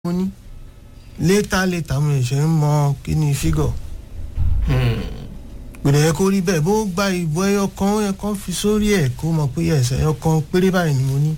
mo ní létà létà mo ṣe ń mọ kí ni fígọ̀ gbèdé yẹ kó rí bẹ́ẹ̀ bó gba ìbò ẹyọ kan yẹ kán fi sórí ẹ̀ kó mọ̀ pé ẹsẹ̀ ẹyọ kan péré báyìí ni mo ní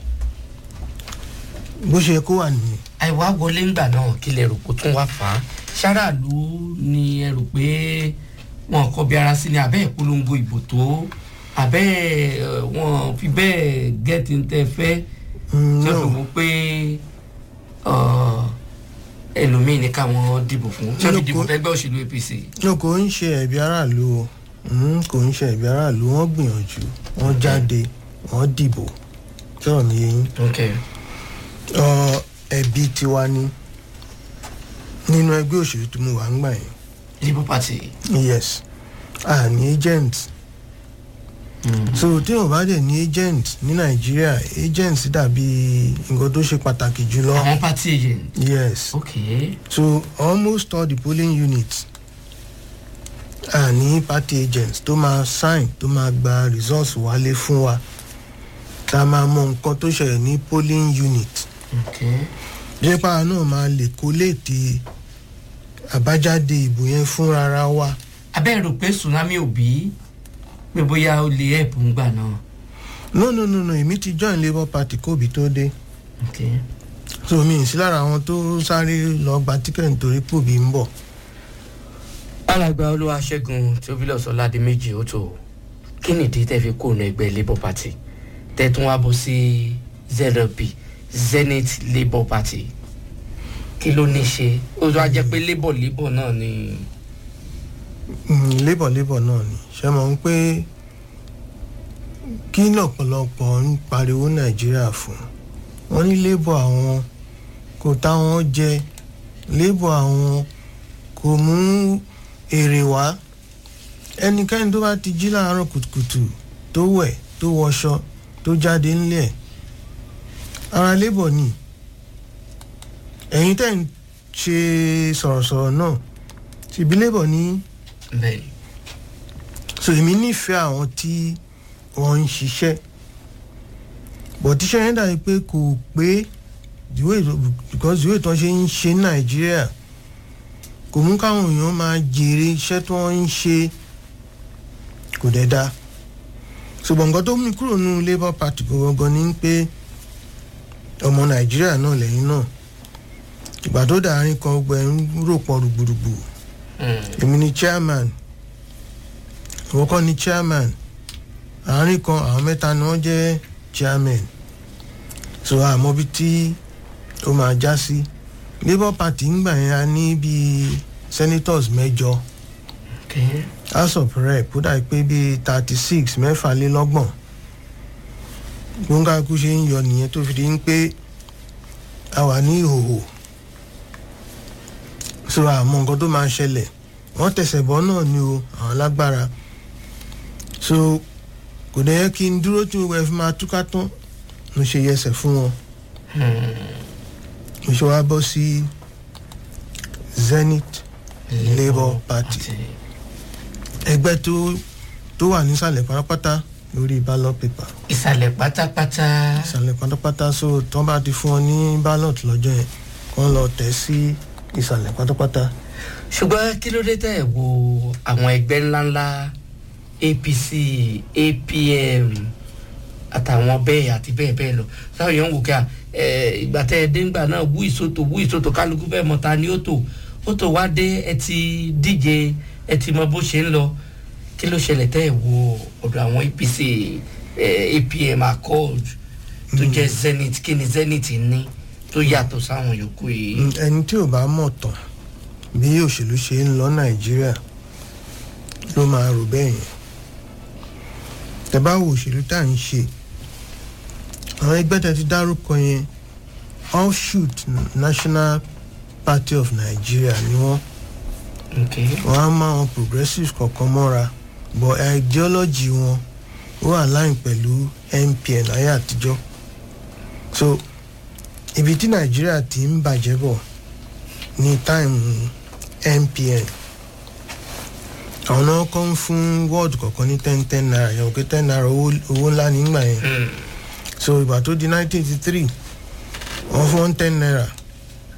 bó ṣe yẹ kó wà nìyẹn. àìwá wọlé ńgbà náà kí lè rò kó tún wá fà á ṣáráàlú ni ẹ rò pé wọn kọ bí ara sí ni abẹ́ ìpolongo ìbò tó abẹ́ ẹ̀, wọn fi bẹ́ẹ̀ gẹ́tì ń tẹ́ fẹ́ Mm, tí ó no. fi wọ́n pé ọ̀, ẹlòmíì ní káwọn dìbò fún tí wọ́n fi dìbò Lóko- fẹ́gbẹ́ òṣèlú apc. no kò ń ṣe ẹ̀bi aráàlú o Mm, kò ń ṣe ẹ̀bi aráàlú wọ́n gbìyànjú wọ́n jáde wọ́n dìbò sọ̀rọ̀ mi yẹn okay. Ọ, ẹ̀bi tiwa ni nínú ẹgbẹ́ òṣèlú tí mo wà ń gbà yẹn labour party. yes a ní agent so tí o bá dẹ̀ ní agent ní nàìjíríà agent dàbí nǹkan tó ṣe pàtàkì jùlọ àwọn party agent. yes okay. so almost all the polling units a ní party agents tó máa sign tó máa gba results wálé fún wa tá a máa mọ nǹkan tó ṣẹlẹ̀ ní polling unit okay. jẹ́pà náà máa lè kóléètì àbájáde ìbò yẹn fúnra wa abẹ́ rò pé tsunami ò bí pé bóyá ó lè help ń gbà náà. no no no no èmi ti join labour party kóbi tó dé okay. so mi ì sí lára àwọn tó sáré lọ gba tíkẹ́ẹ̀tì nítorí pòbí ń bọ̀ alàgbà olúwaṣẹ́gun theophilus ọ̀làdìmẹ́jì ó tó kí nìdí tẹ́ fi kóònù ẹgbẹ́ labour party tẹ́ tún wá bọ́ sí zlp zenith labour party kí ló ní ṣe ó tó wá jẹ́ pé labour labour náà ni. Mm, labour labour náà ni ṣe mọ̀ ń pé kí lọ̀pọ̀lọpọ̀ ń pariwo nàìjíríà fún wọn ní labour àwọn kò táwọn jẹ labour àwọn kò mú èrè wá ẹnikẹ́ni tó bá ti jí láàárọ̀ kùtùkùtù tó wẹ̀ tó wọṣọ tó jáde ńlẹ̀ ara labour ni ẹ̀yin tẹ́ ń ṣe sọ̀rọ̀sọ̀rọ̀ náà ṣèbí labour ní bẹ́ẹ̀ni so èmi nífẹ̀ẹ́ àwọn tí wọ́n ń ṣiṣẹ́ bọ̀ tíṣẹ́ yẹn dàbí pé kò pé ìwé because ìwé tó ń ṣe ń ṣe ní nàìjíríà kò mú káwọn èèyàn máa jèrè iṣẹ́ tí wọ́n ń ṣe kò dẹ̀ da ṣùgbọ́n nǹkan tó mú mi kúrò nínú labour party gangan ni pé ọmọ nàìjíríà náà lẹ́yìn náà ìgbà tó dàárín kan gbẹ ń rò pọ̀ rùgbùrùgbù èmi ni chairman ìwọ kọ́ ni chairman àárín kan àwọn mẹ́ta ni wọ́n jẹ́ chairman so àmọ́ bí tí ó máa já sí labour party ń gbà yẹn a ní bíi senators mẹ́jọ okay. house of rep ó dàbí pé bíi thirty six mẹ́fàlélọ́gbọ̀n gbóngàkú ṣe ń yọ nìyẹn tó fi di ń pé a wà ní ìhòòhò so àmọ́ nǹkan tó máa ṣẹlẹ̀ wọ́n tẹ̀sẹ̀ bọ́ náà ni o àwọn lágbára so kò dẹ̀ yẹ kí n dúró tí gbogbo ẹ̀ fi máa túká tán mo ṣe yẹsẹ̀ fún wọn mo ṣe wá bọ́ sí zenith labour party ẹgbẹ́ tó tó wà nísàlẹ̀ pátápátá lórí ballot paper ìsàlẹ̀ pátápátá. ìsàlẹ̀ pátápátá so tán bá ti fún ọ ní ballot lọ́jọ́ yẹn kán lọ tẹ̀ sí ìsàlẹ̀ pátápátá. ṣùgbọ́n kí ló dé tẹ̀ ẹ̀ wo àwọn ẹgbẹ́ ńláńlá apc apm àtàwọn bẹ́ẹ̀ àti bẹ́ẹ̀ bẹ́ẹ̀ lọ sáwọn èèyàn ń wò ká ẹ ìgbà tẹ́ ẹ dé ńgbà náà wú ìsòtò wú ìsòtò kálukú fẹ́ mọ ta ni ó tò ó tò wá dé ẹ ti díje ẹ ti mọ bó ṣe ń lọ kí ló ṣẹlẹ̀ tẹ́ ẹ wo ọ̀dọ̀ àwọn apc ẹ apm accord tó jẹ́ zenith kí ni zenith ní tó yàtọ̀ sáwọn yòókù yìí. Mm, ẹni tí ò bá mọ̀ tán bí òṣèlú ṣe ń lọ nàìjíríà ló máa rò bẹ́ẹ̀ yẹn tẹ bá wo òṣèlú tá à ń ṣe àwọn ẹgbẹ́ tẹ ti dárúkọ yẹn offshoot national party of nigeria ni wọ́n okay. wọ́n á máa wọn progressives kọ̀ọ̀kan mọ́ra but ideology wọn ó align pẹ̀lú npn ayé àtijọ́ so ibi tí nàìjíríà ti ń bàjẹ́ bọ̀ ní táìmù npn àwọn náà kọ́ ń fún wọ́ọ̀dù kọ̀ọ̀kan ní ten ten naira yẹn òkè ten naira owó owó ńlá nígbà yẹn Mm. so ìgbà tó di nineteen eighty three wọ́n fún one ten naira